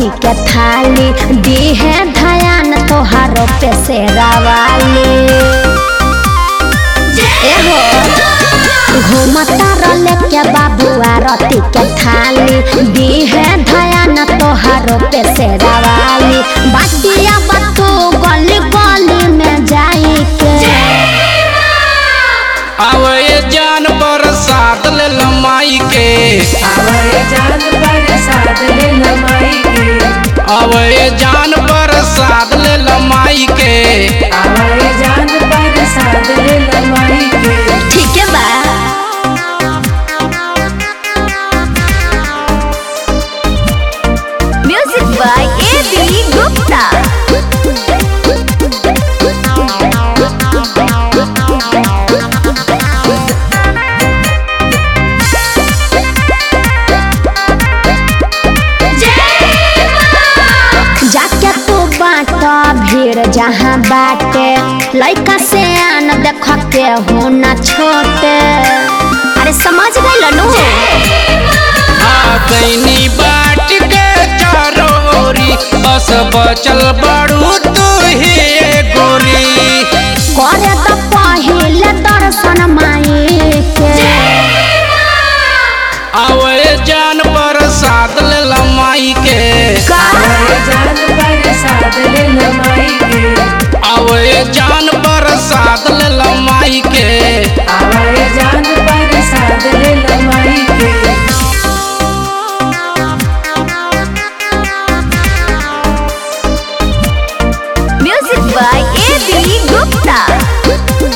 आरती के थाली दी है धयान तोहारो पे शेरावाली एहो घूमता रले के बाबू आरती के थाली दी है धयान तोहारो पे शेरावाली बाटिया बतू गली गली में जाई के आवे जान प्रसाद ले लमाई के आवे जान प्रसाद ले लमाई के आवे जान प्रसाद ले लमाई के आवे जान प्रसाद ले लमाई के ठीक है बा music by A B Gupta जाके तू बाट भीड़ जहाँ बाटे लइका से आन देख के हो न छोटे अरे समझ गई नु आ गईनी बाट के चारों ओरी बस बचल बड़ू तू ही गोरी करे तो पहिले दर्शन माई के आवे जान प्रसाद ले लमाई के आवे जान प्रसाद ले लमाई के आवे जान प्रसाद ले लमाई के आवे जान प्रसाद ले लमाई के music by A B Gupta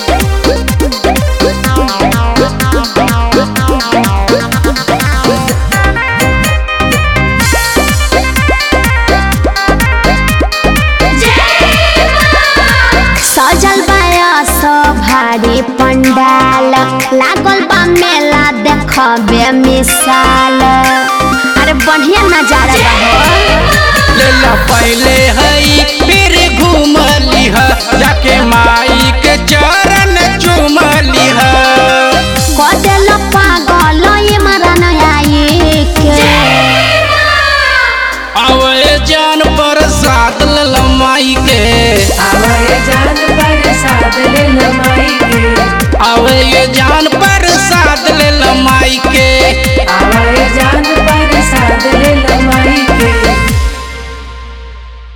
सजल बायस भारी पंडाल लागल बा मेला देखबे मिसाल अरे बढ़िया नजारा बा हो ले ला पहले हई फिर घूम लिहा जाके माई के चरण चूम लिहा कदेल पागल इमरन आई के आवे जान प्रसाद ले लमाई के आवे जान प्रसाद ले लमाई के आवे ये जान